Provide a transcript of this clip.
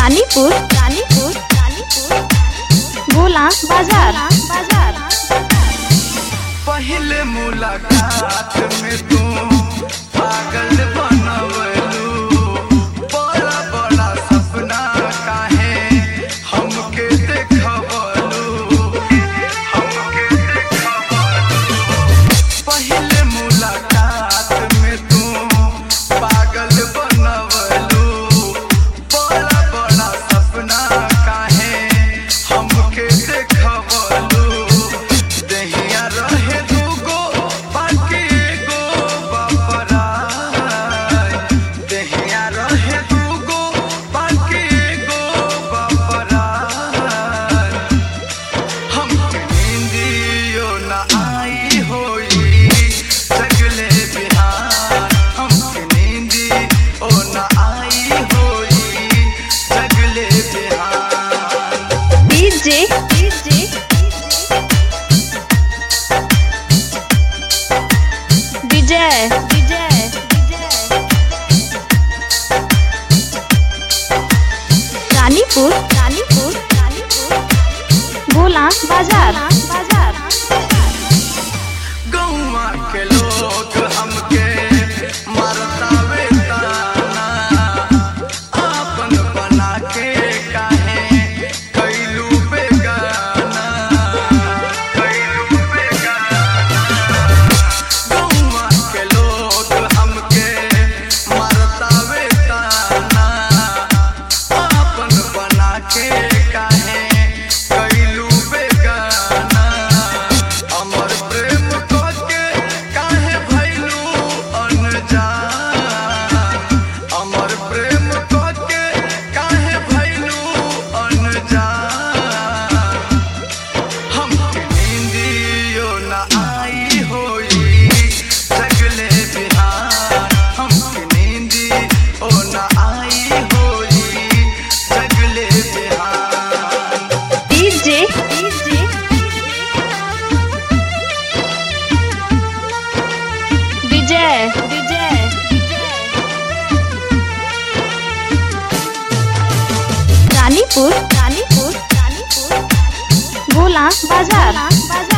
रानीपुर रानीपुर रानीपुर गोला बाजार बाजार पहले मुलाकात में तू पागल बनवलू बड़ा बड़ा सपना काहे हमके देखवलू हमके देखवलू पहले मुलाकात में तू पागल बनवलू बड़ा बड़ा सपना काहे हमके देखवलू दहिया रहे दूगो बाकी एगो बपराय दहिया रहे दूगो बाकी एगो बपराय हमके नींदियो न आई होई जगले बिहार हमके नींदी ओ न आई होई जगले बिहार डीजे डीजे विजय विजय रानीपुर रानीपुर रानीपुर गोला बाजार बाजार गौवा के लोग हमके मरतावे ताना आपन बना के काहे कैलू बेगाना कैलू बेगाना गौवा के लोग हमके मरतावे ताना आपन बना के काहे कैलू बेगाना अमर प्रेम के काहे भैलू अनजान अमर प्रेम के काहे भैलू अनजान हमके नींदियो न आई होई जगले बिहार हमके नींदी ओ न आई होई जगले बिहार डीजे डीजे विजय विजय रानीपुर रानीपुर रानीपुर गोला बाजार बाजार